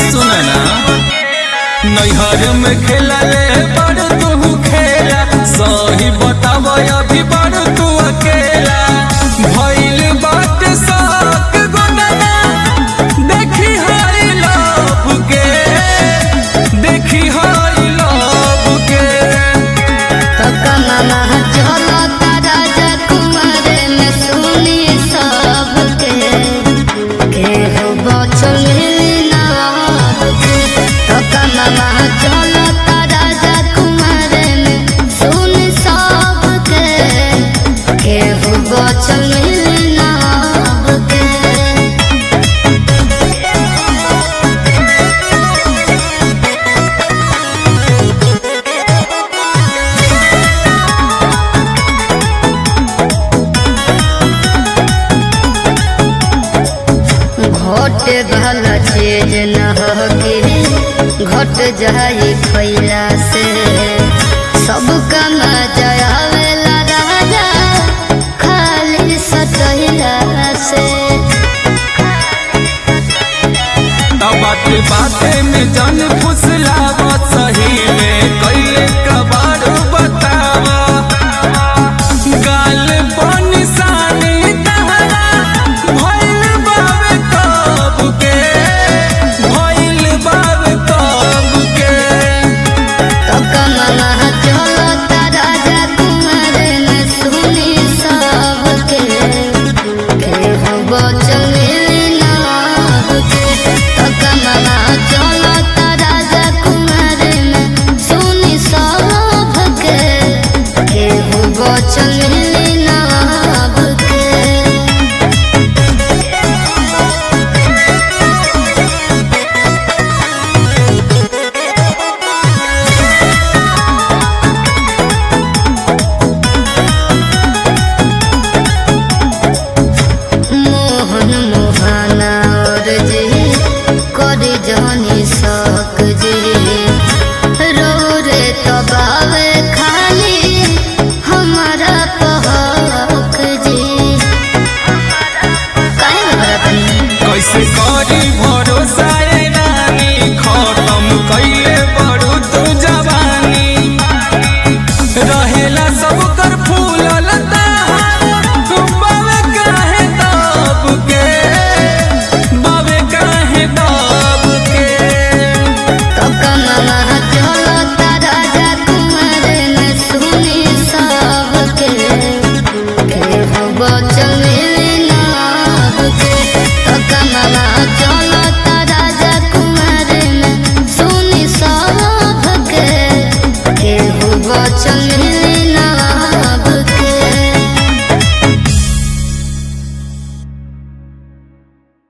सुना ना नैहर में खेला रे बड़ तू खेला सही बताब अभी बड़ तू अकेला भइल बात शौक गोदना देखी हाई लव के देखी हाई लव के तो कमला चलो तारा कुमार में सुनी सबके के हो बचल ना तो कमला चलो तारा कुमार में सुनी सबके के हो बचल ना के घट भल चीज न होगी घट जाई खैला से सब कम जयावेला राजा खाली सतहिला से बाते बाते में जन फुसलावा सही में कैले कबाड़ बतावा गाल पर निशानी तहरा भइल बावे कब के भइल बावे कब के तो कमला चलो राजा कुमार में सुनी सबके के हो बचल के तो कमला चलो राजा कुमार में सुनी सबके के हो बचल के मोहन मोहना और जी कर जानी सक जी रो रे तबावे खाली हमारा पहक जी काहे बड़ा तनी कैसे करी भरोसा